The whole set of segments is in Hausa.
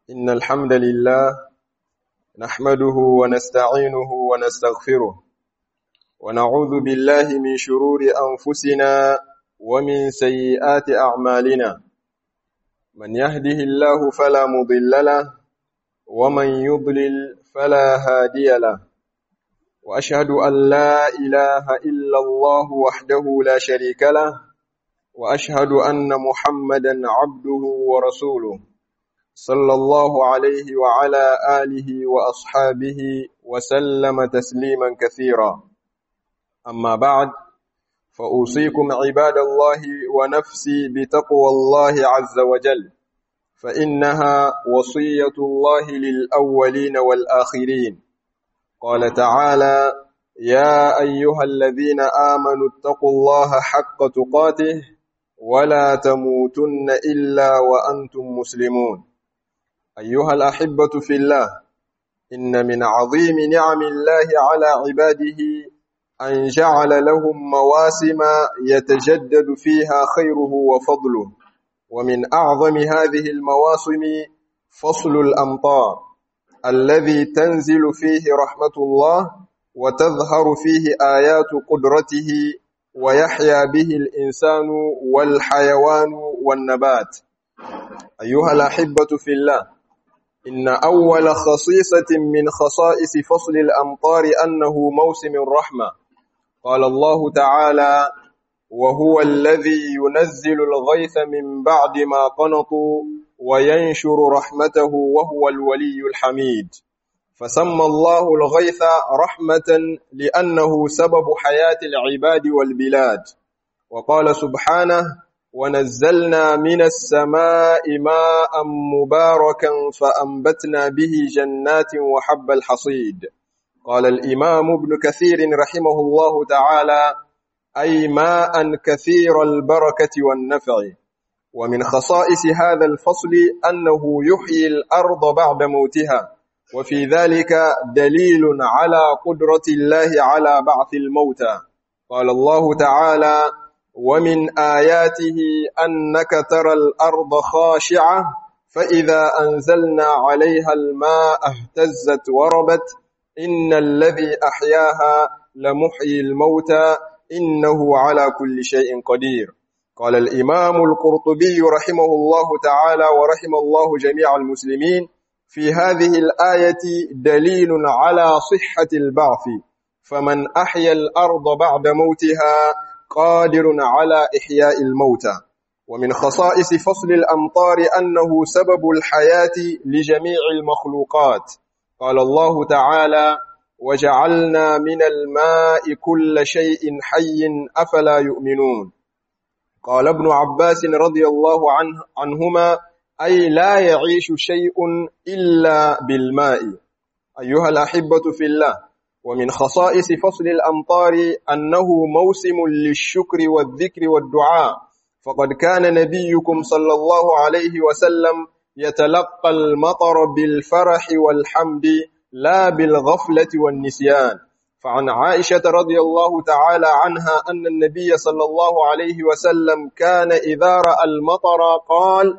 إن الحمد لله نحمده ونستعينه ونستغفره ونعوذ بالله من شرور أنفسنا ومن سيئات أعمالنا من يهده الله فلا مضل له ومن يضلل فلا هادي له وأشهد أن لا إله إلا الله وحده لا شريك له وأشهد أن محمدا عبده ورسوله صلى الله عليه وعلى آله وأصحابه وسلم تسليما كثيرا أما بعد فأوصيكم عباد الله ونفسي بتقوى الله عز وجل فإنها وصية الله للأولين والآخرين قال تعالى يا أيها الذين آمنوا اتقوا الله حق تقاته ولا تموتن إلا وأنتم مسلمون أيها الأحبة في الله إن من عظيم نعم الله على عباده أن جعل لهم مواسم يتجدد فيها خيره وفضله ومن أعظم هذه المواسم فصل الأمطار الذي تنزل فيه رحمة الله وتظهر فيه آيات قدرته ويحيا به الإنسان والحيوان والنبات أيها الأحبة في الله إن أول خصيصة من خصائص فصل الأمطار أنه موسم الرحمة قال الله تعالى وهو الذي ينزل الغيث من بعد ما قنطوا وينشر رحمته وهو الولي الحميد فسمى الله الغيث رحمة لأنه سبب حياة العباد والبلاد وقال سبحانه ونزلنا من السماء ماء مباركا فأنبتنا به جنات وحب الحصيد قال الإمام ابن كثير رحمه الله تعالى أي ماء كثير البركة والنفع ومن خصائص هذا الفصل أنه يحيي الأرض بعد موتها وفي ذلك دليل على قدرة الله على بعث الموتى قال الله تعالى ومن آياته أنك ترى الأرض خاشعة فإذا أنزلنا عليها الماء اهتزت وربت إن الذي أحياها لمحيي الموتى إنه على كل شيء قدير قال الإمام القرطبي رحمه الله تعالى ورحم الله جميع المسلمين في هذه الآية دليل على صحة البعث فمن أحيا الأرض بعد موتها قادر على إحياء الموتى ومن خصائص فصل الأمطار أنه سبب الحياة لجميع المخلوقات قال الله تعالى وجعلنا من الماء كل شيء حي أفلا يؤمنون قال ابن عباس رضي الله عنه عنهما أي لا يعيش شيء إلا بالماء أيها الأحبة في الله ومن خصائص فصل الأمطار أنه موسم للشكر والذكر والدعاء فقد كان نبيكم صلى الله عليه وسلم يتلقى المطر بالفرح والحمد لا بالغفلة والنسيان فعن عائشة رضي الله تعالى عنها أن النبي صلى الله عليه وسلم كان إذا رأى المطر قال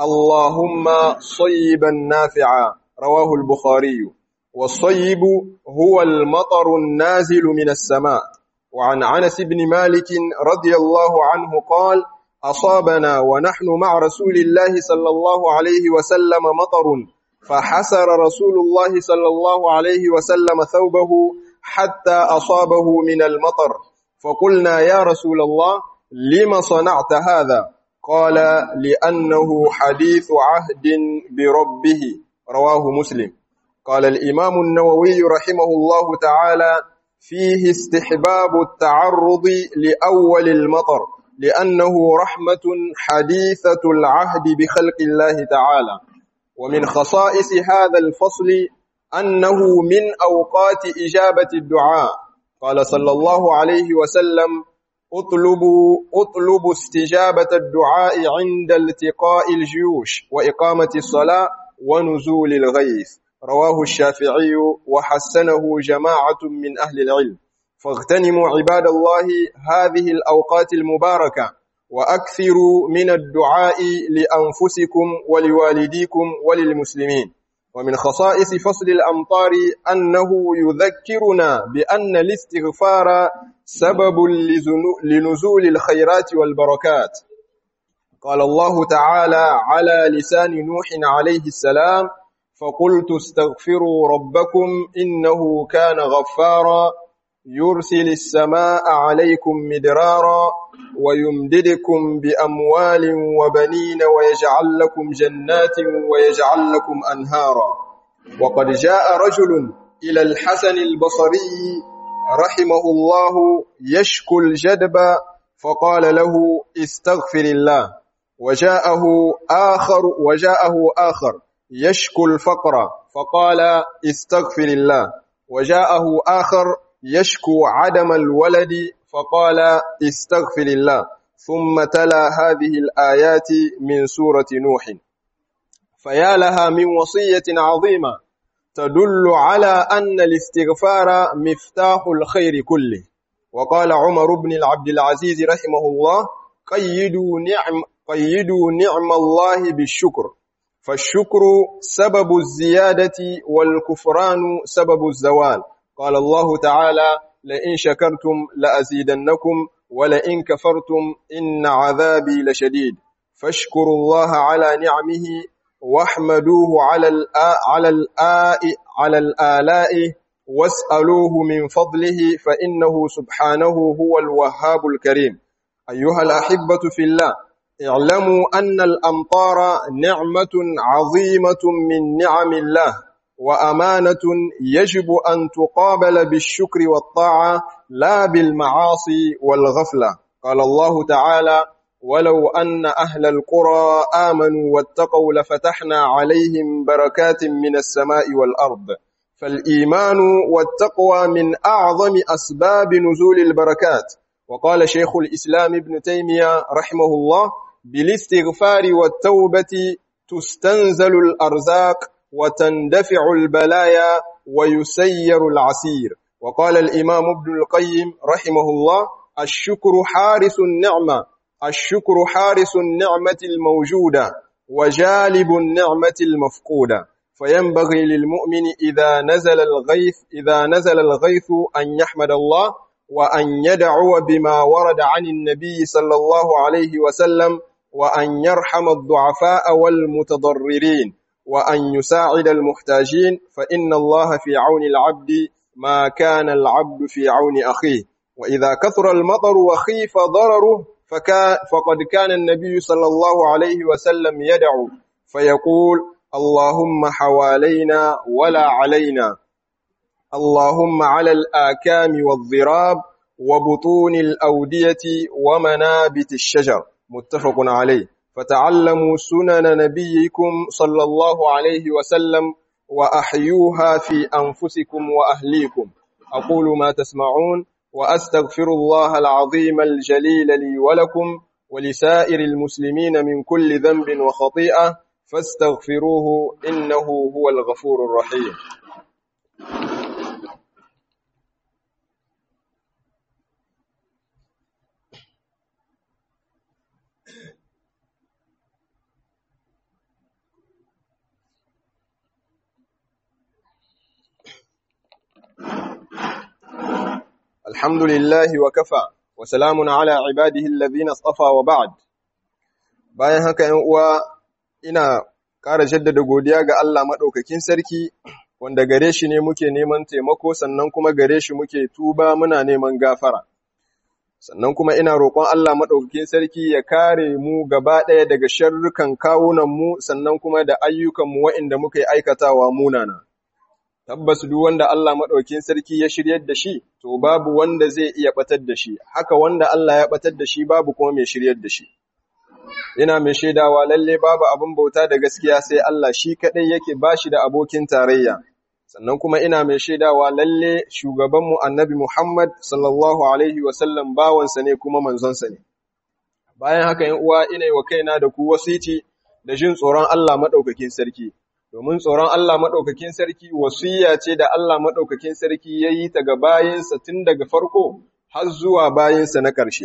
اللهم صيبا نافعا رواه البخاري والصيب هو المطر النازل من السماء وعن عنس بن مالك رضي الله عنه قال أصابنا ونحن مع رسول الله صلى الله عليه وسلم مطر فحسر رسول الله صلى الله عليه وسلم ثوبه حتى أصابه من المطر فقلنا يا رسول الله لم صنعت هذا قال لأنه حديث عهد بربه رواه مسلم قال الإمام النووي رحمه الله تعالى فيه استحباب التعرض لأول المطر لأنه رحمة حديثة العهد بخلق الله تعالى ومن خصائص هذا الفصل أنه من أوقات إجابة الدعاء قال صلى الله عليه وسلم اطلبوا اطلبوا استجابة الدعاء عند التقاء الجيوش وإقامة الصلاة ونزول الغيث رواه الشافعي وحسنه جماعة من أهل العلم فاغتنموا عباد الله هذه الأوقات المباركة وأكثروا من الدعاء لأنفسكم ولوالديكم وللمسلمين ومن خصائص فصل الأمطار أنه يذكرنا بأن الاستغفار سبب لنزول الخيرات والبركات قال الله تعالى على لسان نوح عليه السلام فقلت استغفروا ربكم إنه كان غفارا يرسل السماء عليكم مدرارا ويمددكم بأموال وبنين ويجعل لكم جنات ويجعل لكم أنهارا وقد جاء رجل إلى الحسن البصري رحمه الله يشكو الجدب فقال له استغفر الله وجاءه آخر وجاءه آخر يشكو الفقر فقال استغفر الله وجاءه آخر يشكو عدم الولد فقال استغفر الله ثم تلا هذه الآيات من سورة نوح فيا لها من وصية عظيمة تدل على أن الاستغفار مفتاح الخير كله وقال عمر بن العبد العزيز رحمه الله قيدوا نعم قيدوا نعم الله بالشكر فالشكر سبب الزيادة والكفران سبب الزوال قال الله تعالى لئن شكرتم لأزيدنكم ولئن كفرتم إن عذابي لشديد فاشكروا الله على نعمه واحمدوه على الآ على الآ على الآلاء واسألوه من فضله فإنه سبحانه هو الوهاب الكريم أيها الأحبة في الله اعلموا أن الأمطار نعمة عظيمة من نعم الله وأمانة يجب أن تقابل بالشكر والطاعة لا بالمعاصي والغفلة قال الله تعالى ولو أن أهل القرى آمنوا واتقوا لفتحنا عليهم بركات من السماء والأرض فالإيمان والتقوى من أعظم أسباب نزول البركات وقال شيخ الإسلام ابن تيمية رحمه الله بالاستغفار والتوبة تستنزل الأرزاق وتندفع البلايا ويسير العسير وقال الإمام ابن القيم رحمه الله الشكر حارس النعمة الشكر حارس النعمة الموجودة وجالب النعمة المفقودة فينبغي للمؤمن إذا نزل الغيث إذا نزل الغيث أن يحمد الله وأن يدعو بما ورد عن النبي صلى الله عليه وسلم وأن يرحم الضعفاء والمتضررين وأن يساعد المحتاجين فإن الله في عون العبد ما كان العبد في عون أخيه وإذا كثر المطر وخيف ضرره فكان فقد كان النبي صلى الله عليه وسلم يدعو فيقول اللهم حوالينا ولا علينا اللهم على الآكام والضراب وبطون الأودية ومنابت الشجر متفق عليه فتعلموا سنن نبيكم صلى الله عليه وسلم وأحيوها في أنفسكم وأهليكم أقول ما تسمعون وأستغفر الله العظيم الجليل لي ولكم ولسائر المسلمين من كل ذنب وخطيئة فاستغفروه إنه هو الغفور الرحيم الحمد لله وكفى وسلام على عباده الذين اصطفى وبعد bayan haka ‘yan uwa ina ƙara jaddada godiya ga Allah maɗaukakin sarki wanda gare shi ne muke neman taimako sannan kuma gare shi muke tuba muna neman gafara sannan kuma ina roƙon Allah maɗaukakin sarki ya kare mu gaba ɗaya daga sharrukan kawunanmu sannan kuma da ayyukanmu waɗanda muka yi aikatawa munana tabbas duk wanda Allah maɗaukin sarki ya shiryar da shi, to babu wanda zai iya ɓatar da shi, haka wanda Allah ya ɓatar da shi babu kuma mai shiryar da shi. Ina mai shaidawa lalle babu abin bauta da gaskiya sai Allah shi kaɗai yake ba shi da abokin tarayya. Sannan kuma ina mai shaidawa lalle shugabanmu annabi Muhammad sallallahu Alaihi wasallam bawansa ne kuma manzonsa ne. Bayan haka ‘yan uwa ina yi wa kaina da ku wasiti da jin tsoron Allah maɗaukakin sarki. domin tsoron Allah maɗaukakin sarki wasiya ce da Allah maɗaukakin sarki ya yi ta ga bayinsa tun daga farko har zuwa bayinsa na ƙarshe.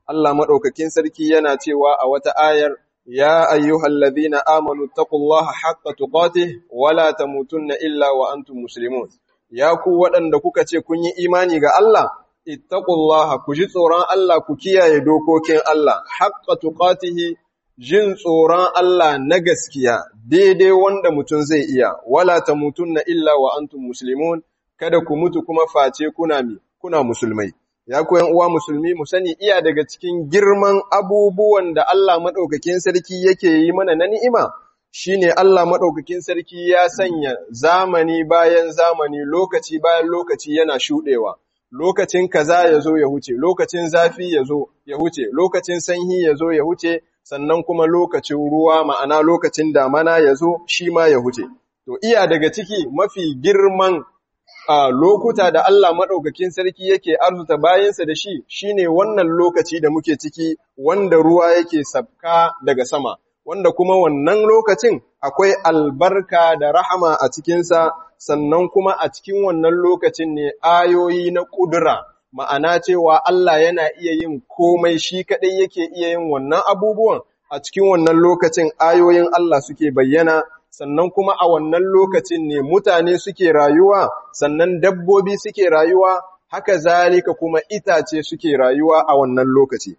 Allah madaukakin sarki yana cewa a wata ayar ya ayyuhallazina amanu taqullaha haqqa tuqatih wala tamutunna illa wa antum muslimun ya ku waɗanda kuka ce kun yi imani ga Allah ittaqullaha ku ji tsoron Allah ku kiyaye dokokin Allah haqqa tuqatihi jin tsoron Allah na gaskiya daidai wanda mutum zai iya wala tamutunna illa wa antum muslimun kada ku mutu kuma face kuna mi kuna musulmai ya ku yan uwa musulmi mu sani iya daga cikin girman abubuwan da Allah madaukakin sarki yake yi mana na ni'ima shine Allah madaukakin sarki ya sanya zamani bayan zamani lokaci bayan lokaci yana shudewa lokacin kaza ya zo ya huce lokacin zafi ya zo ya huce lokacin sanyi ya zo ya huce sannan kuma lokacin ruwa ma'ana lokacin damana ya zo shi ma ya huce to iya daga ciki mafi girman a lokuta da Allah maɗaukakin sarki yake arzuta bayansa da shi shine wannan lokaci da muke ciki wanda ruwa yake sabka daga sama wanda kuma wannan lokacin akwai albarka da rahama a cikinsa sannan kuma a cikin wannan lokacin ne ayoyi na ƙudura ma'ana cewa Allah yana iya yin komai shi kaɗai yake iya yin wannan abubuwan a cikin wannan lokacin ayoyin Allah suke bayyana sannan kuma a wannan lokacin ne mutane suke rayuwa sannan dabbobi suke rayuwa haka zalika kuma itace suke rayuwa a wannan lokaci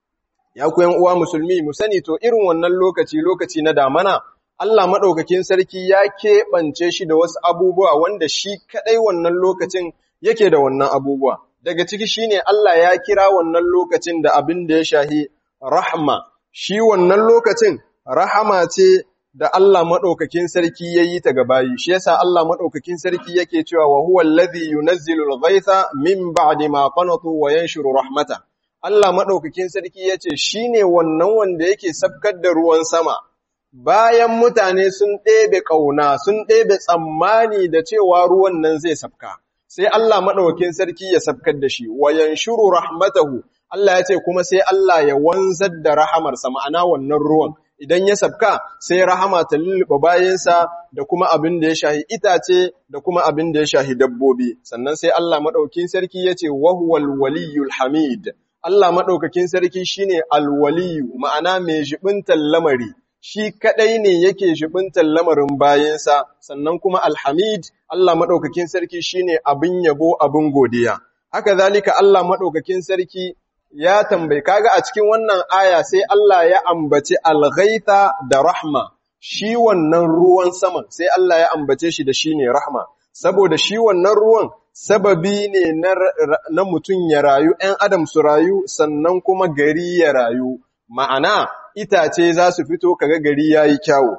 ya ku uwa musulmi mu sani to irin wannan lokaci lokaci na damana Allah maɗaukakin sarki ya keɓance shi da wasu abubuwa wanda shi kaɗai wannan lokacin yake da wannan abubuwa daga ciki shine Allah ya kira wannan lokacin da abin da ya shahi rahma shi wannan lokacin rahama ce da Allah maɗaukakin sarki ya yi ta gabayi, shi yasa Allah maɗaukakin sarki yake cewa wa huwa alladhi yunazzilu al-ghaytha min ba'di ma qanatu wa yanshuru rahmata. Allah maɗaukakin sarki yace shine wannan wanda yake sabkar da ruwan sama. Bayan mutane sun ɗebe ƙauna, sun ɗebe tsammani da cewa ruwan nan zai sabka. Sai Allah maɗaukakin sarki ya sabkar da shi, wa yanshuru rahmatahu. Allah ya ce kuma sai Allah ya wanzar da rahamarsa ma'ana wannan ruwan. idan ya sabka sai rahama ta lulluɓe bayansa da kuma abin da ya shahi itace da kuma abin da ya shahi dabbobi sannan sai Allah maɗaukin sarki ya ce wahuwal waliyul hamid Allah maɗaukakin sarki shine alwaliyu ma'ana mai jibintar lamari shi kaɗai ne yake jibintar lamarin bayansa sannan kuma alhamid Allah maɗaukakin sarki shine abin yabo abin godiya haka zalika Allah maɗaukakin sarki ya tambayi kaga a cikin wannan aya sai Allah ya ambaci alghaita da rahma shi wannan ruwan saman sai Allah ya ambace shi da shi ne rahma saboda shi wannan ruwan sababi ne na, na mutum ya rayu ‘yan adam su rayu sannan kuma gari ya rayu ma'ana itace za su fito kaga gari ya yi kyawu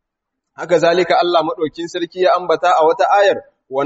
haka zalika Allah maɗaukin sarki ya ambata a wata ayar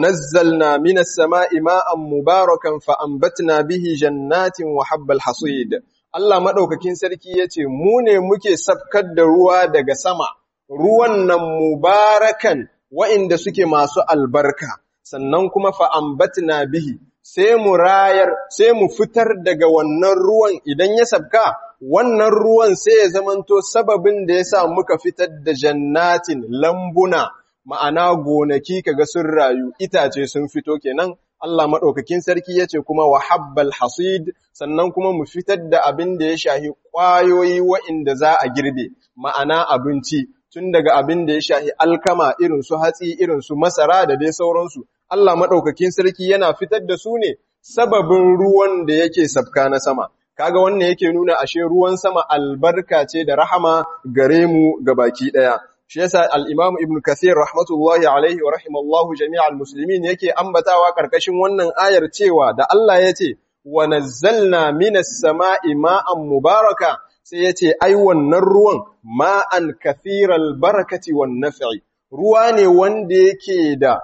ونزلنا من السماء ماء مباركا فأنبتنا به جنات وحب الحصيد Allah maɗaukakin sarki ya ce, Mu ne muke safkar da ruwa daga sama, ruwan nan mubarakan wa'inda suke masu albarka, sannan kuma fa'ambatna bihi, sai mu rayar, sai mu fitar daga wannan ruwan idan ya sabka, wannan ruwan sai ya zamanto sababin da ya sa muka fitar da jannatin lambuna. ma'ana gonaki kaga sun rayu itace sun fito kenan Allah maɗaukakin sarki ya ce kuma wa habbal hasid sannan kuma mu fitar da abin da ya shahi ƙwayoyi wa'inda za a girbe ma'ana abinci tun daga abin da ya shahi alkama irin su hatsi irin su masara da dai sauransu Allah maɗaukakin sarki yana fitar da su ne sababin ruwan da yake sabka na sama kaga wannan yake nuna ashe ruwan sama albarka ce da rahama gare mu baki ɗaya shi yasa al-Imam Ibn Kathir rahmatullahi alaihi wa rahimallahu jami'al muslimin yake ambatawa karkashin wannan ayar cewa da Allah ya ce wa nazzalna minas sama'i ma'an mubaraka sai ya ce ai wannan ruwan ma'an kathiral barakati wan naf'i ruwa ne wanda yake da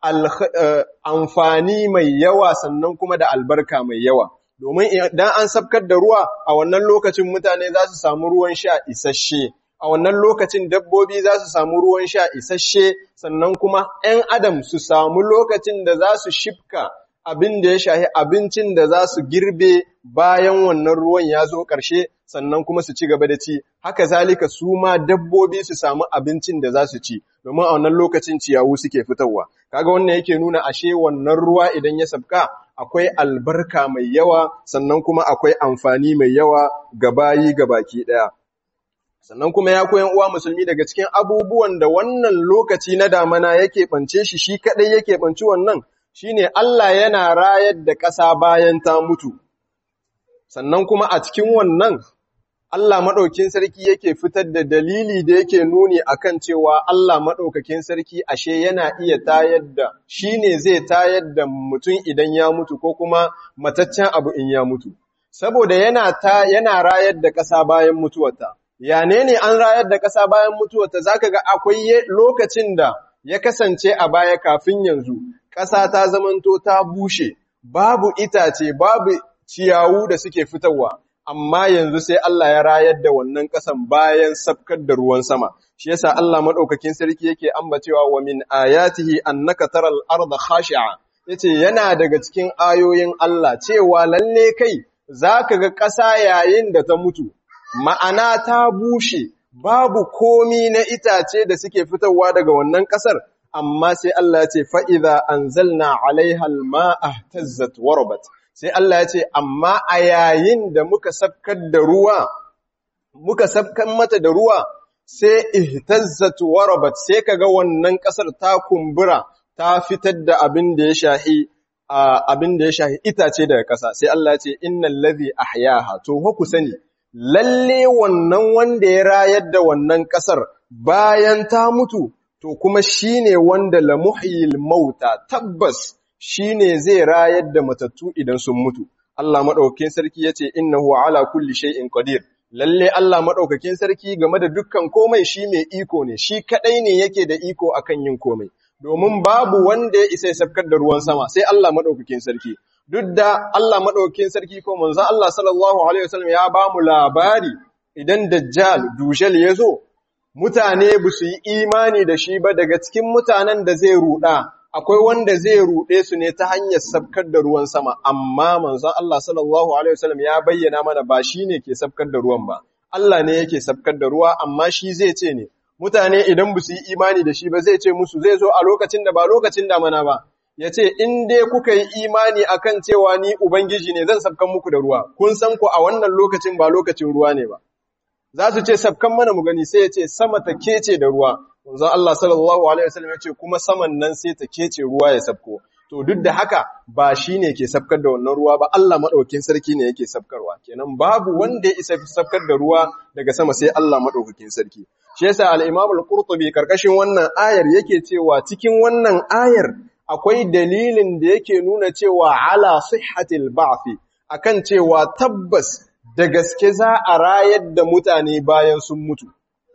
amfani mai yawa sannan kuma da albarka mai yawa domin idan an sabkar da ruwa a wannan lokacin mutane za su samu ruwan sha isasshe a wannan lokacin dabbobi za su samu ruwan sha isasshe sannan kuma ‘yan adam su samu lokacin da za su shifka abin da ya shahi abincin da za su girbe bayan wannan ruwan ya zo ƙarshe sannan kuma su ci gaba da ci haka zalika su ma dabbobi su samu abincin da za su ci domin a wannan lokacin ciyawu suke fitarwa kaga wannan yake nuna ashe wannan ruwa idan ya sabka akwai albarka mai yawa sannan kuma akwai amfani mai yawa ga bayi ga baki ɗaya. Sannan kuma ya koyan uwa musulmi daga cikin abubuwan da wannan lokaci na damana yake ɓance shi shi kaɗai yake ɓanci wannan shi ne Allah yana rayar da ƙasa bayan ta mutu. Sannan kuma a cikin wannan Allah maɗaukin sarki yake fitar da dalili da yake nuni akan cewa Allah maɗaukakin sarki ashe yana iya tayar da shi ne zai tayar da mutum idan ya mutu ko kuma mataccen abu in ya mutu. Saboda yana, ta, yana rayar da ƙasa bayan mutuwarta. Ya ne ne an rayar da ƙasa bayan mutuwarta za ka ga akwai lokacin da ya kasance a baya kafin yanzu, ƙasa ta zamanto ta bushe, babu itace, babu ciyawu da suke fitarwa. amma yanzu sai Allah ya rayar da wannan ƙasan bayan sabkar da ruwan sama shi yasa Allah madaukakin sarki yake ambacewa wa min ayatihi annaka taral arda khashi'a yace yana daga cikin ayoyin Allah cewa lalle kai zaka ga ƙasa yayin da ta mutu ma'ana ta bushe babu komi na itace da suke fitowa daga wannan ƙasar amma sai Allah ya ce fa idza anzalna 'alaiha al-ma'a tazzat warabat sai Allah ya ce, Amma a yayin da muka sabkar da ruwa, muka sabkan mata da ruwa, sai ihtazzatu warabat sai kaga wannan ƙasar ta kumbura ta fitar da abin da ya shahi abin da ya shahi itace daga ƙasa sai Allah ya ce innal ladhi ahyaha to ku sani lalle wannan wanda ya rayar da wannan ƙasar bayan ta mutu to kuma shine wanda la muhyil mauta tabbas shi ne zai rayar da matattu idan sun mutu. Allah maɗaukakin sarki ya ce, Innahu ala kulli shay'in qadir lalle Allah maɗaukakin sarki game da dukkan komai shi mai iko ne, shi kaɗai ne yake da iko akan yin komai. Domin babu wanda ya isa ya sabkar da ruwan sama, sai Allah maɗaukakin sarki. Duk da Allah maɗaukakin sarki ko manzon Allah sallallahu Alaihi wasallam ya ba mu labari idan Dajjal, Dujal ya zo, mutane ba su yi imani da shi ba daga cikin mutanen da zai ruɗa, akwai wanda zai ruɗe su ne ta hanyar sabkar da ruwan sama, amma manzon Allah sallallahu Alaihi wasallam ya bayyana mana ba shi ne ke sabkar da ruwan ba, Allah ne yake sabkar da ruwa, amma shi zai ce ne, mutane idan ba su yi imani da shi ba zai ce musu zai zo a lokacin da ba lokacin damana ba, ya ce, in dai kuka yi imani akan cewa ni Ubangiji ne zan sabkan muku da ruwa, kun san ku a wannan lokacin ba lokacin ruwa ne ba. Za su ce sabkan mana mu gani sai ya ce sama ta kece da ruwa, Manzon Allah sallallahu Alaihi wasallam ya ce kuma saman nan sai ta kece ruwa ya sabko. To duk da haka ba shi ne ke sabkar da wannan ruwa ba Allah maɗaukin sarki ne yake sabkarwa. Kenan babu wanda ya isa sabkar da ruwa daga sama sai Allah maɗaukakin sarki. Shi yasa al-Imam al-Qurtubi karkashin wannan ayar yake cewa cikin wannan ayar akwai dalilin da yake nuna cewa ala sihhatil ba'thi akan cewa tabbas da gaske za a rayar da mutane bayan sun mutu.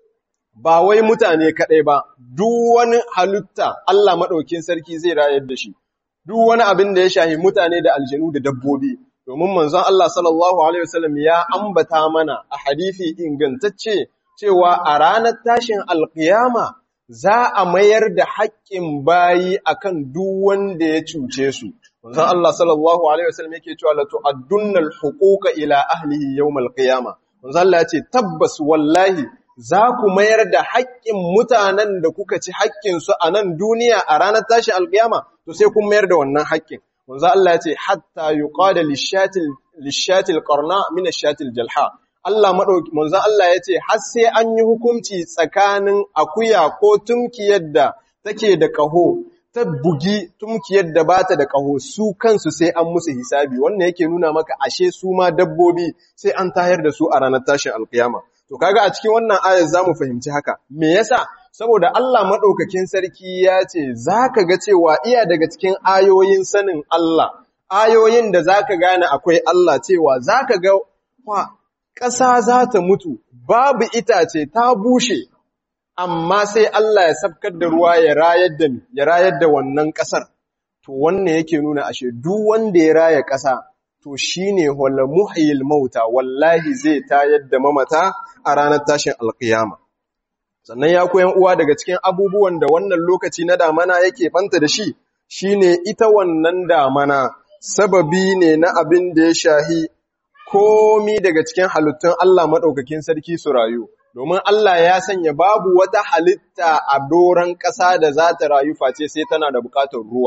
ba wai mutane kaɗai ba, duk wani halitta Allah maɗaukin sarki zai rayar da shi, duk wani abin da ya shahi mutane da aljanu da dabbobi, domin manzon Allah sallallahu Alaihi wasallam ya ambata mana a hadithi ingantacce cewa a ranar tashin alƙiyama za a mayar da haƙƙin bayi akan duk wanda ya cuce su. Manzon Allah sallallahu Alaihi wasallam yake cewa la tu'addunnal huquqa ila ahlihi yawmal qiyama. Manzon Allah ya ce tabbas wallahi za ku mayar da haƙƙin mutanen da kuka ci haƙƙinsu a nan duniya a ranar tashin alƙiyama, to sai kun mayar da wannan haƙƙin. Wanzu Allah ya ce, hatta yi ƙwada lishatil ƙarna mina shatil jalha. Allah maɗauki, manzo Allah ya ce, har sai an yi hukunci tsakanin akuya ko tumkiyar da take da ƙaho, ta bugi tumkiyar da bata da ƙaho, su kansu sai an musu hisabi, wannan yake nuna maka ashe su ma dabbobi sai an tayar da su a ranar tashin alƙiyama. To kaga a cikin wannan ayar zamu fahimci haka. Me yasa? Saboda Allah madaukakin sarki ya ce zaka ga cewa iya daga cikin ayoyin sanin Allah, ayoyin da zaka gane akwai Allah cewa zaka ga wa ƙasa za ta mutu, babu itace ta bushe, amma sai Allah ya sabkar da ruwa ya rayar da ya rayar da wannan ƙasar. To wannan yake nuna ashe duk wanda ya raya ƙasa to shi ne wala muhyil mauta wallahi zai tayar da mamata a ranar tashin alkiyama. Sannan ya koyan uwa daga cikin abubuwan da wannan lokaci na damana yake banta da shi, shi ne ita wannan damana sababi ne na abin da ya shahi komi daga cikin halittun Allah maɗaukakin sarki su rayu. Domin Allah ya sanya babu wata halitta a doron ƙasa da za ta rayu face sai tana da buƙatar ruwa.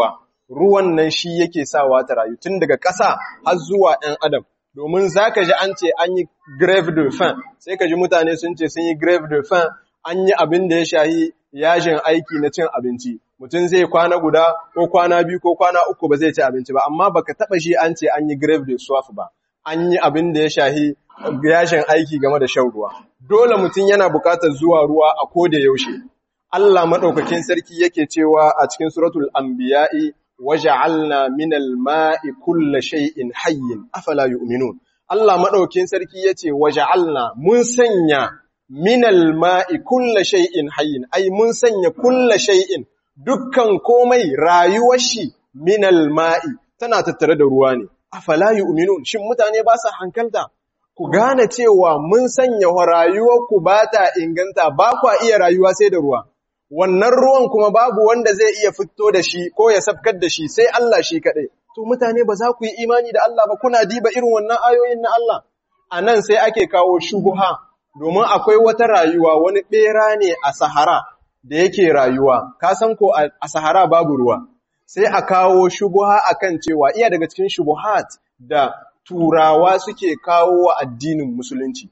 ruwan nan shi yake sawa ta rayu tun daga ƙasa har zuwa ɗan adam domin za ka ji an ce an yi grave de fin sai ka ji mutane sun ce sun yi grave de fin an yi abin da ya shahi yajin aiki na cin abinci mutum zai kwana guda ko kwana biyu ko kwana uku ba zai ci abinci ba amma baka taba shi an ce an yi grave de soif ba an yi abin da ya shahi yashin aiki game da shan ruwa dole mutum yana bukatar zuwa ruwa a koda yaushe Allah madaukakin sarki yake cewa a cikin suratul anbiya'i waja'alna minal ma'i kulla shay'in hayyin afala yu'minun Allah madaukakin sarki yace waja'alna mun sanya minal ma'i kulla shay'in hayyin ai mun sanya kulla shay'in dukkan komai rayuwar shi minal ma'i tana tattare da ruwa ne afala yu'minun shin mutane ba sa hankalta ku gane cewa mun sanya rayuwar ku ba ta inganta ba kwa iya rayuwa sai da ruwa wannan ruwan kuma babu wanda zai iya fito da shi ko ya safkar da shi sai Allah shi kaɗai to mutane ba za ku yi imani da Allah ba kuna diba irin wannan ayoyin na Allah a nan sai ake kawo shubuha domin akwai wata rayuwa wani ɓera ne a Sahara da yake rayuwa, ka san ko a Sahara babu ruwa, sai a kawo shubuha akan cewa iya daga cikin shubuhat da turawa suke kawo wa addinin musulunci.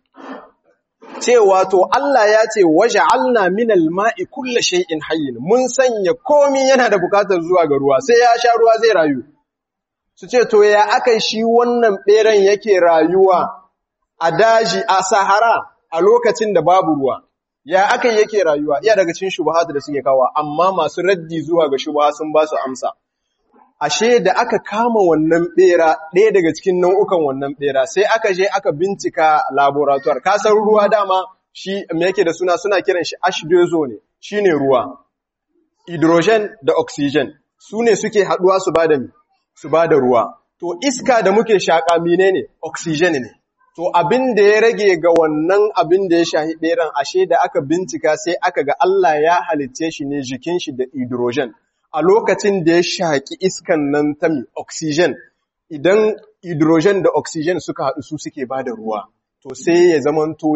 Cewa to Allah ya ce waje alna minal ma'i kulle shay'in hayyin mun sanya komi yana da bukatar zuwa ga ruwa sai ya sha ruwa zai rayu. Su ce to ya aka shi wannan ɓeran yake rayuwa a daji a Sahara a lokacin da babu ruwa ya aka yake rayuwa iya daga cikin shubahatu da suke kawo amma masu raddi zuwa ga shubaha sun ba su amsa ashe da aka kama wannan bera ɗaya daga cikin nau'ukan wannan bera sai aka je aka bincika laboratoire kasar ruwa dama shi me yake da suna suna kiran shi H2O ne shine ruwa hydrogen da oxygen su ne suke haduwa su bada su bada ruwa to iska da muke shaka menene oxygen ne To abin da ya rage ga wannan abin da ya shahi ɗeran ashe da aka bincika sai aka ga Allah ya halicce shi ne jikin shi da hydrogen. A lokacin da ya shaƙi iskan nan ta mi oxygen, idan hydrogen da oxygen suka haɗu su suke ba da ruwa, to sai ya zamanto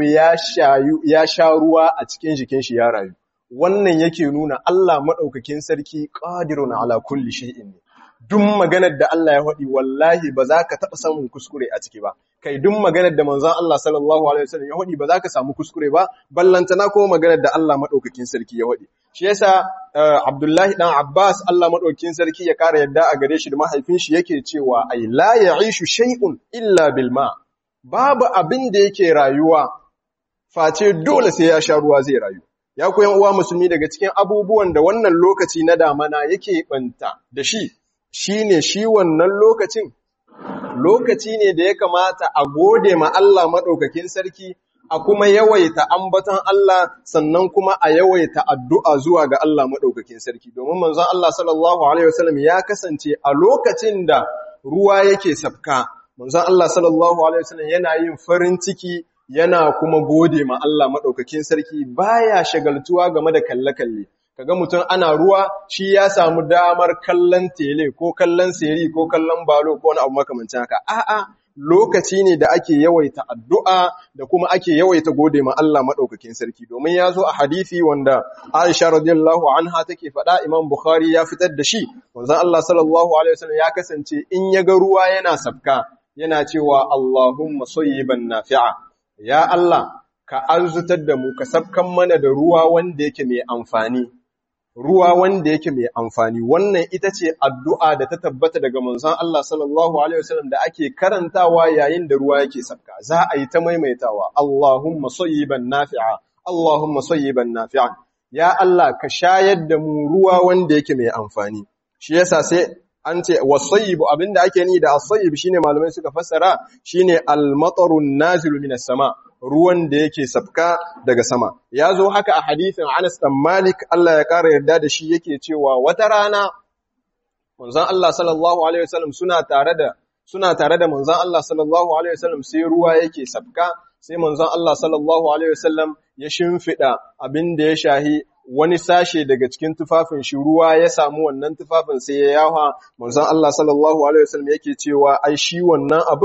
ya sha ruwa a cikin jikin shi ya rayu. Wannan yake nuna Allah maɗaukakin sarki ƙadirun ala kulli shay'in ne. duk maganar da Allah ya faɗi wallahi ba za ka taɓa samun kuskure a ciki ba kai duk maganar da manzon Allah sallallahu alaihi wasallam ya faɗi ba za ka samu kuskure ba ballantana ko maganar da Allah madaukakin sarki ya faɗi shi yasa Abdullahi dan Abbas Allah madaukakin sarki ya kara yadda a gare shi da mahaifin shi yake cewa ai la ya'ishu shay'un illa bil ma babu abin da yake rayuwa face dole sai ya sha ruwa zai rayu ya koyan uwa musulmi daga cikin abubuwan da wannan lokaci na damana yake banta da shi shi ne shi wannan lokacin lokaci ne da ya kamata a gode ma Allah maɗaukakin sarki a kuma yawaita ambaton Allah sannan kuma a yawaita addu'a zuwa ga Allah maɗaukakin sarki domin manzon Allah sallallahu alaihi wasallam ya kasance a lokacin da ruwa yake sabka manzon Allah sallallahu alaihi wasallam yana yin farin ciki yana kuma gode ma Allah maɗaukakin sarki baya shagaltuwa game da kalle-kalle kaga mutum ana ruwa shi ya samu damar kallon tele ko kallon seri ko kallon balo ko wani abu makamancin haka a'a lokaci ne da ake yawaita addu'a da kuma ake yawaita gode ma Allah madaukakin sarki domin ya zo a hadisi wanda Aisha radiyallahu anha take faɗa Imam Bukhari ya fitar da shi wanzan Allah sallallahu alaihi wasallam ya kasance in ya ga ruwa yana sabka yana cewa Allahumma sayyiban nafi'a ya Allah ka arzutar da mu ka sabkan mana da ruwa wanda yake mai amfani ruwa wanda yake mai amfani wannan ita ce addu'a da ta tabbata daga manzon Allah sallallahu alaihi wasallam da ake karantawa yayin da ruwa yake sabka za a yi ta maimaitawa Allahumma sayyiban nafi'a Allahumma sayyiban nafi'an ya Allah ka shayar da mu ruwa wanda yake mai amfani shi yasa sai an ce wasayyibu abinda ake ni da asayyib shine malamai suka fassara shine al-matarun nazilu minas sama ruwan da yake sabka daga sama ya zo haka a hadisin Anas dan Malik Allah ya kara yarda da shi yake cewa wata rana manzon Allah sallallahu alaihi wasallam suna tare da suna tare da manzon Allah sallallahu alaihi wasallam sai ruwa yake sabka sai manzon Allah sallallahu alaihi wasallam ya shimfida abin da ya shahi wani sashe daga cikin tufafin shi ruwa ya samu wannan tufafin sai ya yawa manzon Allah sallallahu alaihi wasallam yake cewa ai shi wannan abin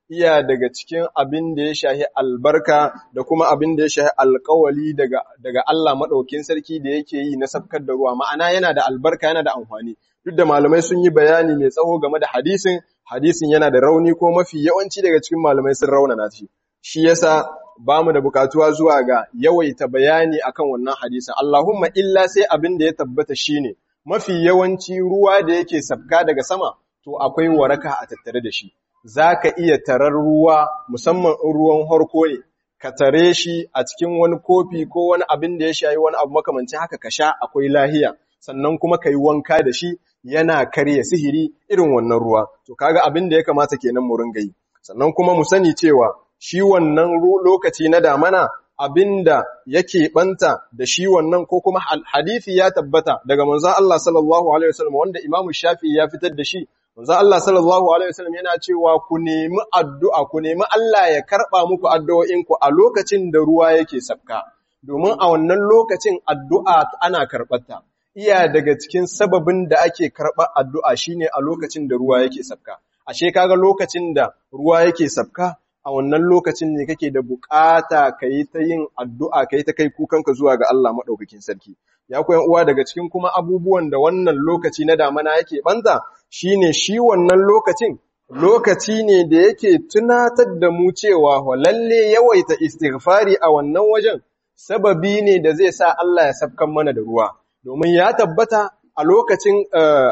iya daga cikin abin da ya shahi albarka da kuma abin da ya shahi alkawali daga, daga Allah maɗaukin sarki da yake yi na sabkar da ruwa ma'ana yana da albarka yana da amfani duk da malamai sun yi bayani mai tsawo game da hadisin hadisin yana da rauni ko mafi yawanci daga cikin malamai sun raunana shi shi yasa ba mu da bukatuwa zuwa ga yawaita bayani akan wannan hadisin Allahumma illa sai abin da ya tabbata shine mafi yawanci ruwa da yake sabka daga sama to akwai waraka a tattare da shi za ka iya tarar ruwa musamman in ruwan harko ne ka tare shi a cikin wani kofi ko wani abin da ya shayi wani abu makamancin haka ka sha akwai lahiya sannan kuma ka yi wanka da shi yana karya sihiri irin wannan ruwa to kaga abin da ya kamata kenan mu ringa yi sannan kuma mu sani cewa shi wannan lokaci na damana abinda yake banta da shi wannan ko kuma hadisi ya tabbata daga manzon Allah sallallahu alaihi wasallam wanda Imam Shafi'i ya fitar da shi manzon Allah sallallahu alaihi wasallam yana cewa ku nemi addu'a ku nemi Allah ya karba muku addu'o'inku a lokacin da ruwa yake sabka domin a wannan lokacin addu'a ana karɓarta iya daga cikin sababin da ake karɓar addu'a shine a lokacin da ruwa yake sabka ashe kaga lokacin da ruwa yake sabka a wannan lokacin ne kake da bukata ka yi ta yin addu'a ka yi ta kai kukanka zuwa ga Allah maɗaukakin sarki. Ya koyan uwa daga cikin kuma abubuwan da wannan lokaci na damana yake ɓanta shi ne shi wannan lokacin, lokaci ne da yake tunatar da mu cewa lalle yawaita istighfari a wannan wajen sababi ne da zai sa Allah ya sabkan mana da ruwa. Domin ya tabbata a lokacin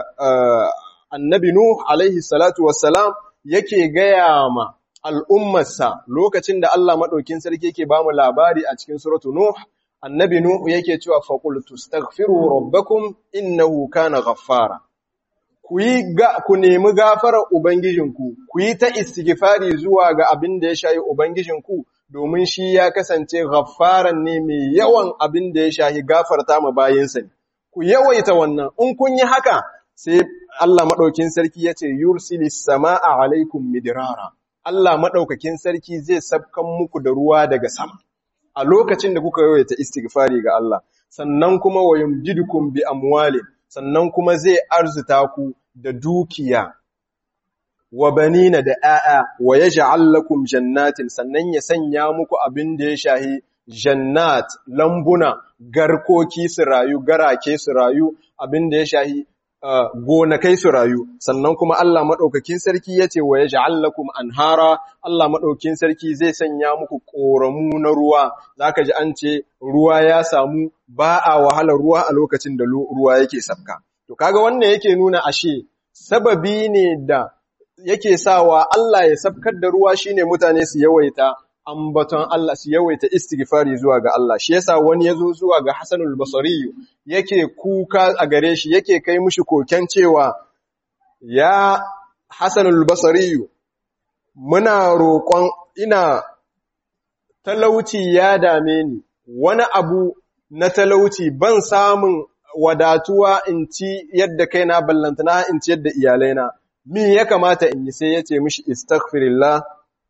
annabi Nuh alaihi salatu wassalam yake gaya ma al'ummarsa lokacin da Allah maɗaukin sarki yake ba mu labari a cikin suratu Nuh, annabi Nuh yake cewa faƙultu, stagfiru rabbakum innahu kana ghaffara. Ku yi ku nemi gafarar Ubangijinku, ku yi ta istighfari zuwa ga abin da ya shayi Ubangijinku, domin shi ya kasance ghaffaran ne mai yawan abin da ya shayi gafarta ma bayansa ne. Ku yawaita wannan, in kun yi haka, sai Allah maɗaukin sarki ya ce, Yursilis sama'a alaikum midirara. Allah maɗaukakin sarki zai sabkan muku da ruwa daga sama a lokacin da kuka yawaita istighfari ga Allah sannan kuma wa yumjidukum bi amwalin sannan kuma zai arzuta ku da dukiya wa banina da 'ya'ya wa yaj'al lakum jannatin sannan ya sanya muku abin da ya shahi jannat lambuna garkoki su rayu garake su rayu abin da ya shahi Uh, gonakai su rayu sannan kuma Allah maɗaukakin sarki ya ce wa ya ja'allakum anhara Allah maɗaukakin sarki zai sanya muku ƙoramu na ruwa zaka ji an ce ruwa ya samu ba a wahalar ruwa a lokacin da ruwa yake sabka to kaga wannan yake nuna ashe sababi ne da yake sawa Allah ya sabkar da ruwa shine mutane su yawaita ambaton Allah su yawaita istighfari zuwa ga Allah shi yasa wani yazo zuwa ga Hasanul Basri yake kuka a gare shi yake kai mushi koken cewa ya Hasanul Basri muna roƙon ina talauci ya dame ni wani abu na talauci ban samun wadatuwa in ci yadda kaina ballantana in ci yadda iyalaina min ya kamata in yi sai yace mishi istaghfirullah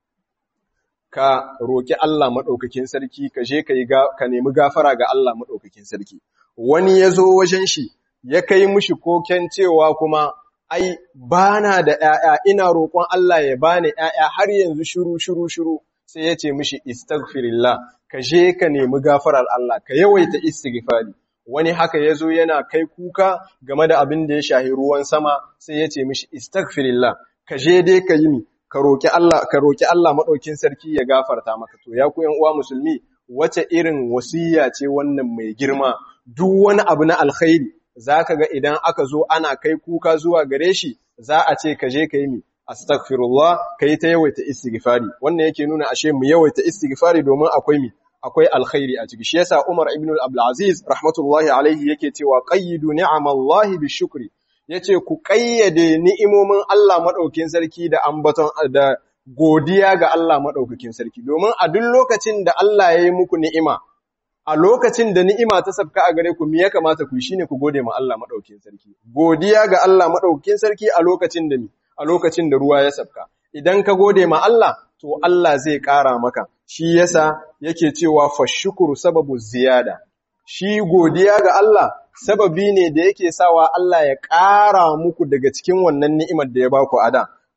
ka roƙi Allah maɗaukakin sarki, ka je ka nemi gafara ga Allah maɗaukakin sarki. Wani ya zo wajen shi, ya kai mushi koken cewa kuma, ai, ba na da ‘ya'ya, ina roƙon Allah ya bani ‘ya'ya har yanzu shiru, shiru, shiru, sai ya ce mishi istaghfirillah, ka je ka nemi gafarar Allah, ka yawaita istighfari. Wani haka ya zo yana kai kuka game da abin da ya shahi ruwan sama, sai ya ce mishi istaghfirillah, ka je dai ka yi mi, ka roƙi Allah ka roƙi Allah maɗaukin sarki ya gafarta maka to ya ku uwa musulmi wace irin wasiya ce wannan mai girma duk wani abu na alkhairi zaka ga idan aka zo ana kai kuka zuwa gare shi za a ce ka je ka yi mi astaghfirullah kai ta yawaita istighfari wannan yake nuna ashe mu yawaita istighfari domin akwai mi akwai alkhairi a ciki shi yasa Umar ibn al-Abdul Aziz rahmatullahi alaihi yake cewa qayyidu ni'amallahi bishukri ya ce ku ƙayyade ni'imomin Allah maɗaukin sarki da ambaton da godiya ga Allah maɗaukakin sarki, domin a duk lokacin da Allah ya yi muku ni'ima, a lokacin da ni'ima ta sabka a gare ku, mi ya kamata ku shi ne ku gode ma Allah maɗaukin sarki. Godiya ga Allah maɗaukin sarki a lokacin da ni, a lokacin da ruwa ya sabka. Idan ka gode ma Allah, to Allah zai ƙara maka, shi yasa yake cewa fashukuru sababu ziyada. Shi godiya ga Allah sababi ne da yake sawa Allah ya ƙara muku daga cikin wannan ni'imar da ya baku a da.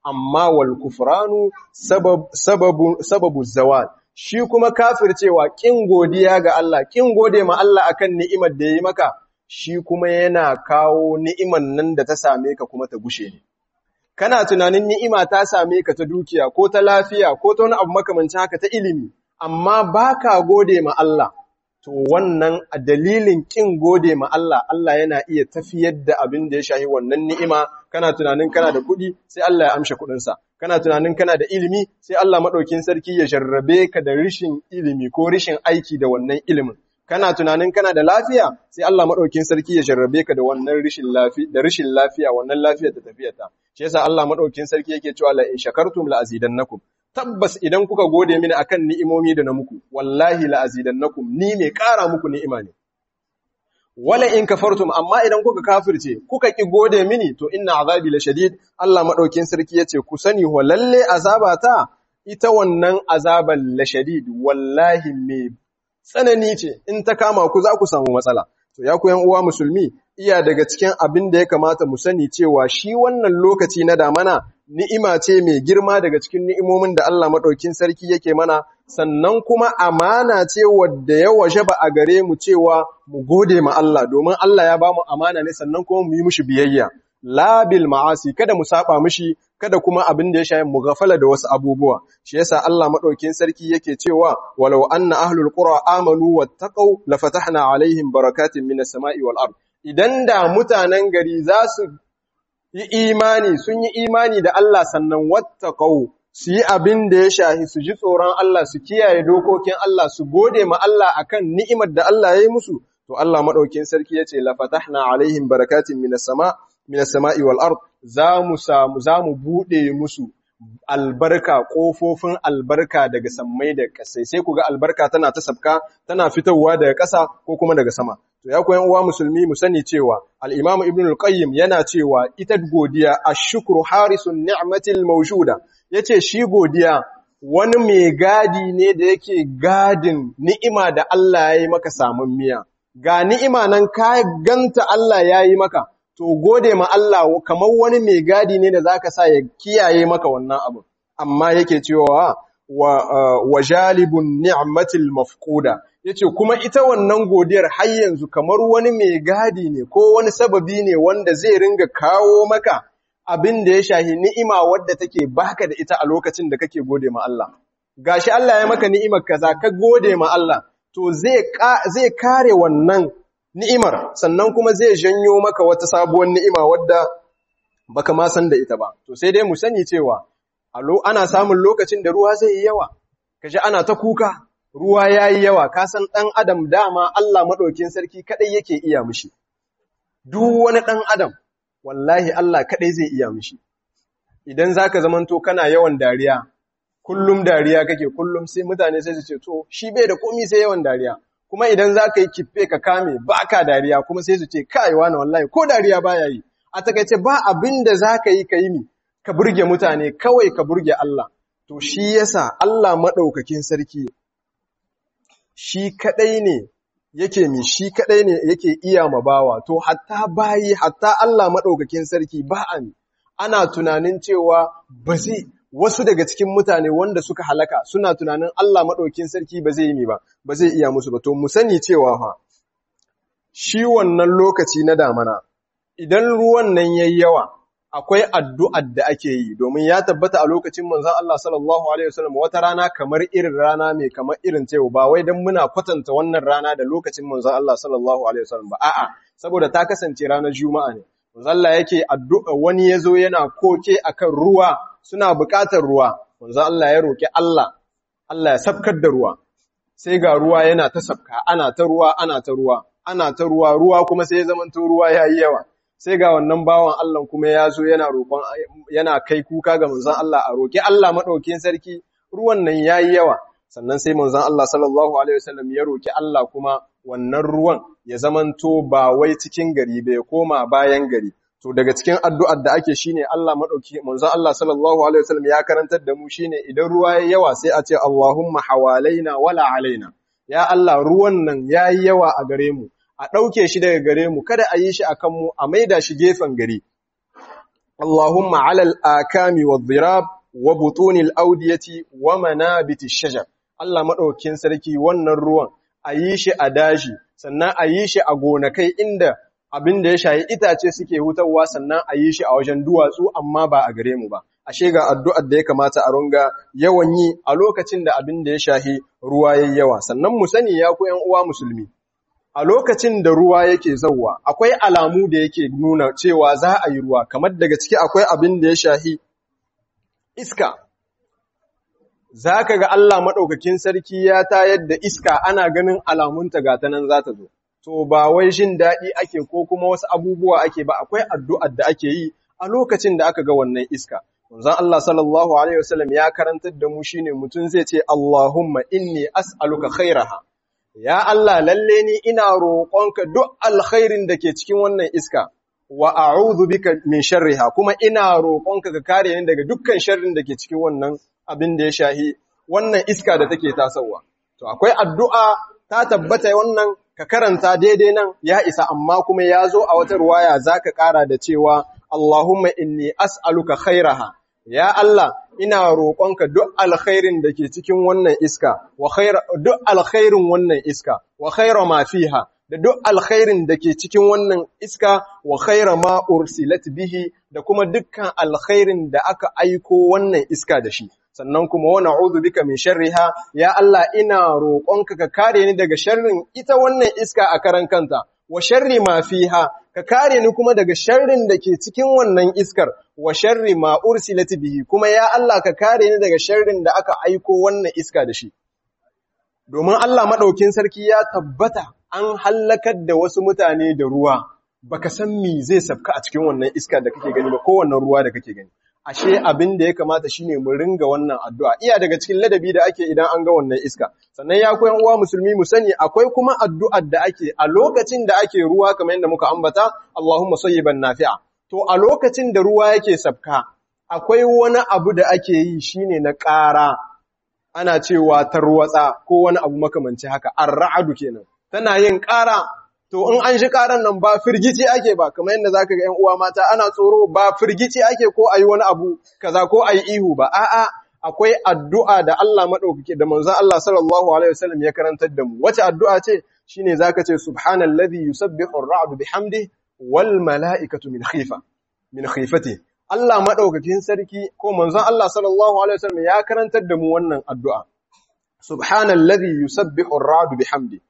amma wal kufranu sababu sababu zawal shi kuma kafircewa kin godiya ga Allah kin gode ma Allah akan ni'imar da yayi maka shi kuma yana kawo ni'imar nan da ta same ka kuma ta gushe ne kana tunanin ni'ima ta same ka ta dukiya ko ta lafiya ko ta wani abu makamancin haka ta ilimi amma baka gode ma Allah to wannan a dalilin kin gode ma Allah Allah yana iya tafiyar da abin da ya shahi wannan ni'ima kana tunanin kana da kuɗi sai Allah ya amshe kuɗinsa kana tunanin kana da ilimi sai Allah maɗaukin sarki ya jarrabe ka da rishin ilimi ko rishin aiki da wannan ilimin kana tunanin kana da lafiya sai Allah maɗaukin sarki ya jarrabe ka da wannan rishin lafiya da rishin lafiya wannan lafiyar da tafiyarta shi yasa Allah maɗaukin sarki yake cewa la in shakartum la azidannakum tabbas idan kuka gode mini akan ni'imomi da na muku wallahi la azidannakum ni mai ƙara muku ni'ima ne wala in kafartum amma idan kuka kafirce kuka ki gode mini to inna azabi la shadid Allah madaukin sarki yace ku sani ho lalle azabata ita wannan azaban la shadid wallahi me tsanani ce in ta kama ku za ku samu matsala to ya ku yan uwa musulmi iya daga cikin abin da ya kamata mu sani cewa shi wannan lokaci na damana ni'ima ce mai girma daga cikin ni'imomin da Allah maɗaukin sarki yake mana, sannan kuma amana ce wadda ya washe ba a gare mu cewa mu gode ma Allah, domin Allah ya ba mu amana ne sannan kuma mu yi mushi biyayya. Labil ma'asi, kada mu saba mushi, kada kuma abin da ya shayi mu gafala da wasu abubuwa. Shi yasa Allah maɗaukin sarki yake cewa, walau anna ahlul qura amanu wattaqau la fatahna alaihim barakatin minas sama'i wal ard. Idan da mutanen gari za su yi imani sun yi imani da Allah sannan wattaqau su yi abin da ya shahi su ji tsoron Allah su kiyaye dokokin Allah su gode ma Allah akan ni'imar da Allah ya yi musu to Allah madaukin sarki yace la fatahna alaihim barakatin minas sama minas sama'i wal ard za mu samu za mu bude musu albarka kofofin albarka daga sammai da kasai sai ku ga albarka tana ta sabka tana fitowa daga ƙasa ko kuma daga sama To ya koyan uwa musulmi mu sani cewa al-Imam Ibn al-Qayyim yana cewa ita godiya ash-shukru harisun ni'matil mawjuda yace shi godiya wani mai gadi ne da yake gadin ni'ima da Allah ya yi maka samun miya ga ni'ima nan ka ganta Allah ya yi maka to gode ma Allah kamar wani mai gadi ne da zaka sa ya kiyaye maka wannan abu amma yake cewa wa, uh, wa jalibun ni'matil mafquda yace kuma ita wannan godiyar har yanzu kamar wani mai gadi ne ko wani sababi ne wanda zai ringa kawo maka abin da ya shahi ni'ima wadda take baka da ita a lokacin da kake gode ma Allah gashi Allah ya maka ni'imar kaza ka gode ma Allah to zai zai kare wannan ni'imar sannan kuma zai janyo maka wata sabuwar ni'ima wadda baka ma san da ita ba to sai dai mu sani cewa ana samun lokacin da ruwa zai yi yawa kaji ana ta kuka ruwa ya yi yawa, ka san ɗan adam dama Allah maɗaukin sarki kaɗai yake iya mishi. Duk wani ɗan adam, wallahi Allah kaɗai zai iya mishi. Idan za ka zamanto kana yawan dariya, kullum dariya kake kullum sai mutane sai su ce, to, shi bai da komi sai yawan dariya. Kuma idan za ka yi kife ka kame ba ka dariya kuma sai su ce, kai wani wallahi ko dariya ba ya yi. A takaice ba abin da za ka yi ka yi mi, ka burge mutane kawai ka burge Allah. To shi yasa Allah maɗaukakin sarki shi kaɗai ne yake mi shi kaɗai ne yake iya ma bawa to hatta bayi hatta Allah maɗaukakin sarki ba a ana tunanin cewa ba zai wasu daga cikin mutane wanda suka halaka suna tunanin Allah maɗaukakin sarki ba zai yi mi ba ba zai iya musu ba to mu sani cewa fa shi wannan lokaci na damana idan ruwan nan yayi yawa akwai addu'ar da ake yi domin ya tabbata a lokacin manzon Allah sallallahu alaihi wasallam wata rana kamar irin rana mai kamar irin ta yau ba wai dan muna kwatanta wannan rana da lokacin manzon Allah sallallahu alaihi wasallam ba a'a saboda ta kasance ranar juma'a ne manzon Allah yake addu'a wani yazo yana koke akan ruwa suna buƙatar ruwa manzon Allah ya roki Allah Allah ya sabkar da ruwa sai ga ruwa yana ta sabka ana ta ruwa ana ta ruwa ana ta ruwa ruwa kuma sai ya zamanto ruwa yayi yawa sai ga wannan bawan Allah kuma ya zo yana roƙon yana kai kuka ga manzon Allah a roƙi Allah madaukakin sarki ruwan nan yayi yawa sannan sai manzon Allah sallallahu alaihi wasallam ya roƙi Allah kuma wannan ruwan ya zamanto ba wai cikin gari ba ya koma bayan gari to daga cikin addu'ar da ake shine Allah madauki manzon Allah sallallahu alaihi wasallam ya karantar da mu shine idan ruwa yayi yawa sai a ce Allahumma hawalaina wala alaina ya Allah ruwan nan yayi yawa a gare mu a ɗauke shi daga gare mu kada a yi shi a kanmu a maida shi gefen gari Allahumma ala al-akami wadh-dhirab wa butunil awdiyati wa manabiti shajar Allah madaukakin sarki wannan ruwan a yi shi a daji sannan a yi shi a gonakai inda abin da ya shayi itace suke hutawa sannan a yi shi a wajen duwatsu amma ba a gare mu ba ashe ga addu'ar da ya kamata a runga yawan yi a lokacin da abin da ya shahi ruwa yayi yawa sannan mu sani ya ku ƴan uwa musulmi a lokacin da ruwa yake zauwa akwai alamu da yake nuna cewa za a yi ruwa kamar daga ciki akwai abin da ya shahi iska za ka ga Allah maɗaukakin sarki ya tayar da iska ana ganin alamunta ga ta nan za ta zo to ba wai jin daɗi ake ko kuma wasu abubuwa ake ba akwai addu'ar da ake yi a lokacin da aka ga wannan iska Manzon Allah sallallahu alaihi wasallam ya karantar da mu shine mutum zai ce Allahumma inni as'aluka khairaha ya Allah lalle ni ina roƙonka duk alkhairin da ke cikin wannan iska wa a'udhu bika min sharriha kuma ina roƙonka ka kare ni daga dukkan sharrin da ke cikin wannan abin da ya shahi wannan iska da take tasowa to akwai addu'a ta tabbata wannan ka karanta daidai nan ya isa amma kuma ya zo a wata ruwaya zaka ƙara da cewa Allahumma inni as'aluka khairaha ya Allah ina roƙonka duk alkhairin da ke cikin wannan iska wa khaira duk alkhairin wannan iska wa khaira ma fiha da duk alkhairin da ke cikin wannan iska wa khaira ma ursilat bihi da kuma dukkan alkhairin da aka aiko wannan iska da shi sannan kuma wa na'udhu bika min sharriha ya Allah ina roƙonka ka kare ni daga sharrin ita wannan iska a karan kanta wa sharri ma fiha ka kare ni kuma daga sharrin da ke cikin wannan iskar wa sharri ma ursilat bihi kuma ya Allah ka kare ni daga sharrin da aka aiko wannan iska da shi domin Allah madaukin sarki ya tabbata an hallakar da wasu mutane da ruwa baka san me zai safka a cikin wannan iska da kake gani ba ko wannan ruwa da kake gani ashe abin da ya kamata shine mu ringa wannan addu'a iya daga cikin ladabi da ake idan an ga wannan iska sannan ya koyan uwa musulmi mu sani akwai kuma addu'ar da ake a lokacin da ake ruwa kamar yadda muka ambata Allahumma sayyiban nafi'a to a lokacin da ruwa yake sabka akwai wani abu da ake yi shine na ƙara ana cewa tarwatsa ko wani abu makamanci haka ar-ra'du kenan tana yin ƙara to in an shi ƙaran nan ba firgici ake ba kamar yadda zaka ga 'yan uwa mata ana tsoro ba firgici ake ko ayi wani abu kaza ko ayi ihu ba a'a akwai addu'a da Allah madaukake da manzon Allah sallallahu alaihi wasallam ya karantar da mu wace addu'a ce shine zaka ce subhanallazi yusabbihu ar-ra'du bihamdihi wal mala'ikatu min khifa min khifati Allah madaukakin sarki ko manzon Allah sallallahu alaihi wasallam ya karantar da mu wannan addu'a subhanallazi yusabbihu ar-ra'du bihamdihi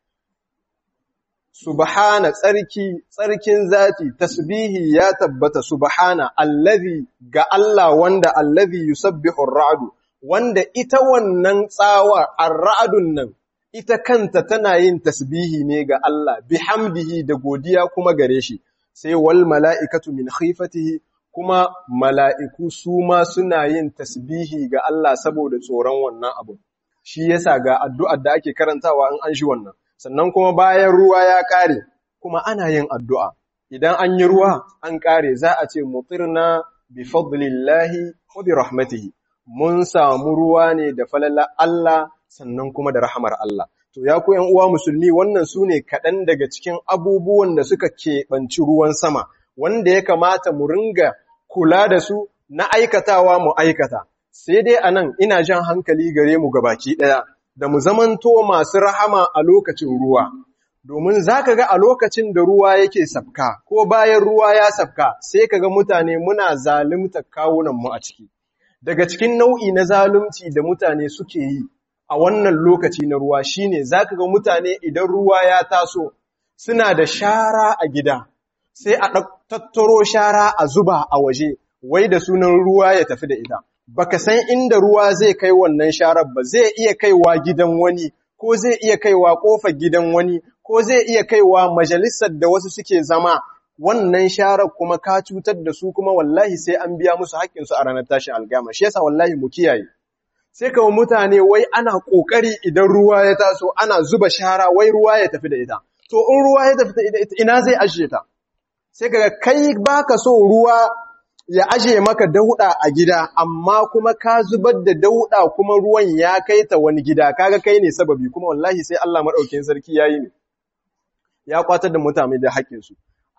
subhana tsarki tsarkin zati tasbihi ya tabbata subhana allazi ga Allah wanda allazi yusabbihu ar-ra'du wanda ita wannan tsawa ar-ra'dun nan ita kanta tana yin tasbihi ne ga Allah bihamdihi da godiya kuma gare shi sai wal mala'ikatu min khifatihi kuma mala'iku su ma suna yin tasbihi ga Allah saboda tsoron wannan abu shi yasa ga addu'ar da ake karantawa in an shi wannan sannan kuma bayan ruwa ya ƙare kuma ana yin addu'a idan an yi ruwa an ƙare za a ce mutirna bi fadlillahi wa bi rahmatihi mun samu ruwa ne da falala Allah sannan kuma da rahamar Allah to ya ku uwa musulmi wannan su ne kaɗan daga cikin abubuwan da suka keɓanci ruwan sama wanda ya kamata mu ringa kula da su na aikatawa mu aikata sai dai anan ina jan hankali gare mu gabaki ɗaya da mu zamanto masu rahama a lokacin ruwa, domin za ka ga a lokacin da ruwa yake safka, ko bayan ruwa ya safka, sai ka ga mutane muna zalunta kawunanmu a ciki. Daga cikin nau'i na zalunci da mutane suke yi a wannan lokaci na ruwa shine za ka ga mutane idan ruwa ya taso, suna da shara a gida, sai a tattaro shara a zuba a waje, wai da sunan ruwa ya tafi da ita. baka san inda ruwa zai kai wannan sharar ba zai iya kaiwa gidan wani ko zai iya kaiwa kofar gidan wani ko zai iya kaiwa majalisar da wasu suke zama wannan sharar kuma ka cutar da su kuma wallahi sai an biya musu haƙƙin su a ranar tashin algama shi yasa wallahi mu kiyaye sai kawo mutane wai ana kokari idan ruwa ya taso ana zuba shara wai ruwa ya tafi da ita to in ruwa ya tafi da ita ina zai ajiye ta sai kaga kai baka so ruwa ya aje maka dauɗa a gida amma kuma ka zubar da dauɗa kuma ruwan ya kai ta wani gida kaga kai ne sababi kuma wallahi sai Allah madaukakin sarki yayi ne ya kwatar da mutane da haƙƙin su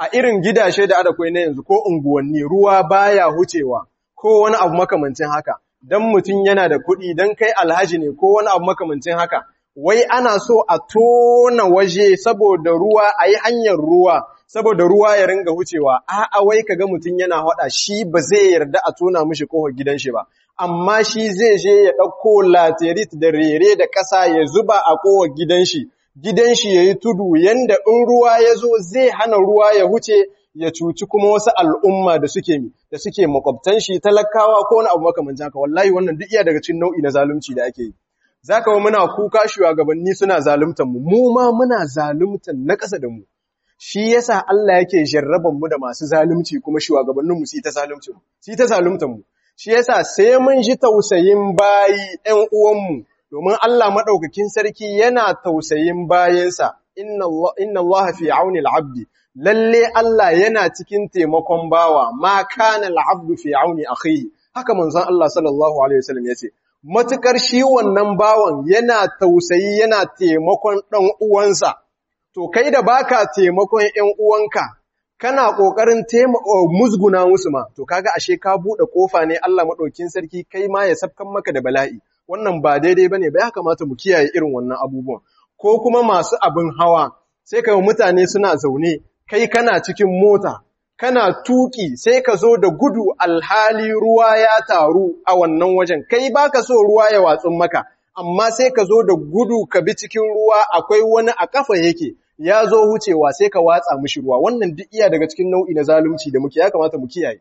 a irin gidashe da adakwai na yanzu ko unguwanni ruwa baya hucewa ko wani abu makamancin haka dan mutum yana da kuɗi dan kai alhaji ne ko wani abu makamancin haka wai ana so a tona waje saboda ruwa a yi hanyar ruwa saboda ruwa ya ringa hucewa a'a wai kaga mutum yana haɗa shi ba zai yarda a tona mishi kofar gidan shi ba amma shi zai je ya ɗauko laterit da rere da ƙasa ya zuba a kofar gidan shi gidan shi yayi tudu yanda in ruwa ya zo zai hana ruwa ya huce ya cuci kuma wasu al'umma da suke mi da suke makwabtan shi talakawa ko wani abu makamancin haka wallahi wannan duk iya daga cikin nau'i na zalunci da ake yi zaka wa muna kuka shugabanni suna zaluntan mu mu ma muna zaluntan na ƙasa da mu shi yasa Allah yake jarraban mu da masu zalunci kuma shugabannin mu su ta zalunci mu su ta zaluntan mu shi yasa sai mun ji tausayin bayi ɗan uwan mu domin Allah madaukakin sarki yana tausayin bayansa inna Allah inna Allah fi auni al-abdi lalle Allah yana cikin taimakon bawa ma kana al-abdu fi auni akhihi haka manzon Allah sallallahu alaihi wasallam yace matukar shi wannan bawan yana tausayi yana taimakon ɗan uwansa, to kai da baka taimakon ‘yan uwanka, kana ƙoƙarin musguna musu ma, to kaga ashe ka buɗe ƙofa ne Allah maɗaukin sarki kai ma ya sabkan maka da bala'i, wannan ba daidai ba ne ba ya kamata mu kiyaye irin wannan abubuwan, ko kuma masu abin hawa, sai ka mutane suna zaune, kai kana cikin mota, kana tuki sai ka zo da gudu alhali ruwa ya taru a wannan wajen kai baka so ruwa ya watsun maka amma sai ka zo da gudu ka bi cikin ruwa akwai wani a kafa yake ya zo hucewa sai ka watsa mishi ruwa wannan duk iya daga cikin nau'i na zalunci da muke ya kamata mu kiyaye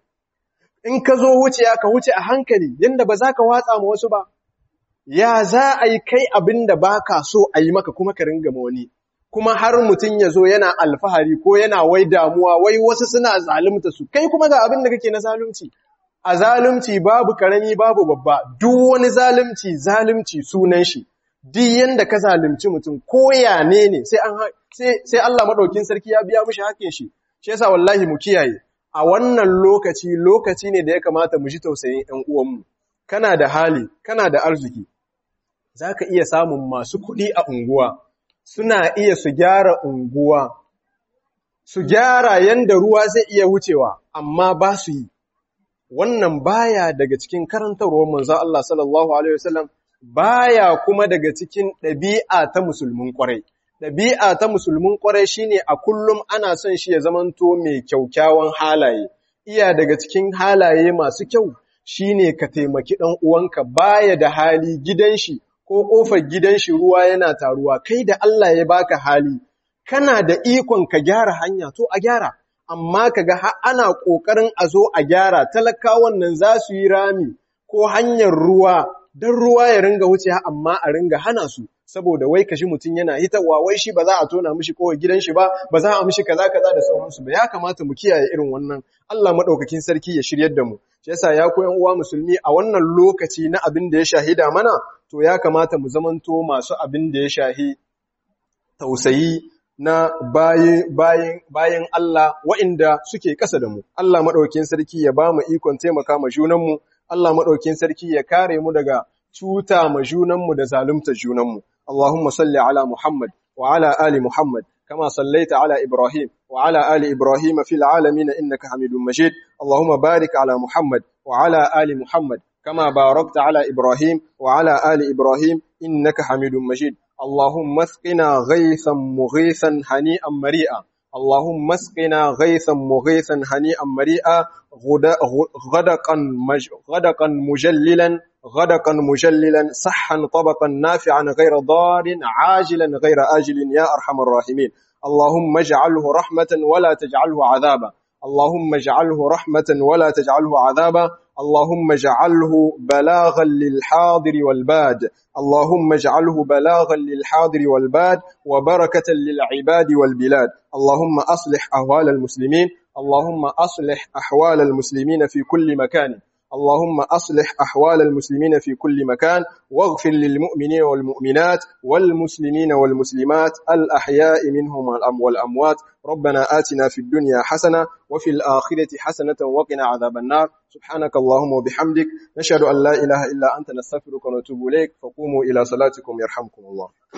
in ka zo wuce ka wuce a hankali yanda ba za ka watsa ma wasu ba ya za a yi kai abin da baka so a yi maka kuma ka ringa ma wani kuma har mutum ya zo yana alfahari ko yana wai damuwa wai wasu suna zalunta su kai kuma ga abin da kake na zalunci a zalunci babu karami babu babba duk wani zalunci zalunci sunan shi duk yanda ka zalunci mutum ko ya ne ne sai an sai sai Allah madaukin sarki ya biya mishi hakkin shi shi yasa wallahi mu kiyaye a wannan lokaci lokaci ne da ya kamata mu ji tausayin ƴan uwanmu kana da hali kana da arziki zaka iya samun masu kuɗi a unguwa suna iya su gyara unguwa, su gyara yanda ruwa zai iya wucewa, amma ba su yi. Wannan baya daga cikin karantarwar manzo Allah sallallahu Alaihi wasallam baya kuma daga cikin ɗabi'a ta musulmin ƙwarai. Ɗabi'a ta musulmin ƙwarai shine a kullum ana son shi ya zamanto mai kyaukyawan halaye. Iya daga cikin halaye masu kyau shine ka taimaki ɗan uwanka baya da hali gidan shi ko ƙofar gidan shi ruwa yana taruwa, kai da Allah ya baka hali, kana da ikon ka gyara hanya, to a gyara, amma ka ga ana ƙoƙarin a zo a gyara, talakawan nan za su yi rami ko hanyar ruwa, don ruwa ya ringa wuce amma a ringa hana su, saboda wai kashi mutum yana hitarwa, wai shi ba za a tona mishi ƙofar gidan shi ba, ba za a mishi kaza kaza da sauransu ba, ya kamata mu kiyaye irin wannan, Allah maɗaukakin sarki ya shiryar da mu. Shi yasa ya koyan uwa musulmi a wannan lokaci na abin da ya shahida mana, to ya kamata mu zamanto masu abin da ya shahi tausayi na bayan Allah wa'inda suke ƙasa da mu. Allah maɗaukin sarki ya ba mu ikon taimaka ma junanmu, Allah maɗaukin sarki ya kare mu daga cuta ma junanmu da zalunta junanmu. Allahumma salli ala Muhammad wa ala ali Muhammad. كما صليت على إبراهيم وعلى آل إبراهيم في العالمين إنك حميد مجيد اللهم بارك على محمد وعلى آل محمد كما باركت على إبراهيم وعلى آل إبراهيم إنك حميد مجيد اللهم اسقنا غيثا مغيثا هنيئا مريئا اللهم اسقنا غيثا مغيثا هنيئا مريئا غدقا مج... غدقا مجللا غدقا مجللا صحا طبقا نافعا غير ضار عاجلا غير آجل يا أرحم الراحمين اللهم اجعله رحمة ولا تجعله عذابا اللهم اجعله رحمة ولا تجعله عذابا اللهم اجعله بلاغا للحاضر والباد اللهم اجعله بلاغا للحاضر والباد وبركة للعباد والبلاد اللهم أصلح أهوال المسلمين اللهم أصلح أحوال المسلمين في كل مكان اللهم أصلح أحوال المسلمين في كل مكان واغفر للمؤمنين والمؤمنات والمسلمين والمسلمات الأحياء منهم والأموات ربنا آتنا في الدنيا حسنة وفي الآخرة حسنة وقنا عذاب النار سبحانك اللهم وبحمدك نشهد أن لا إله إلا أنت نستغفرك ونتوب إليك فقوموا إلى صلاتكم يرحمكم الله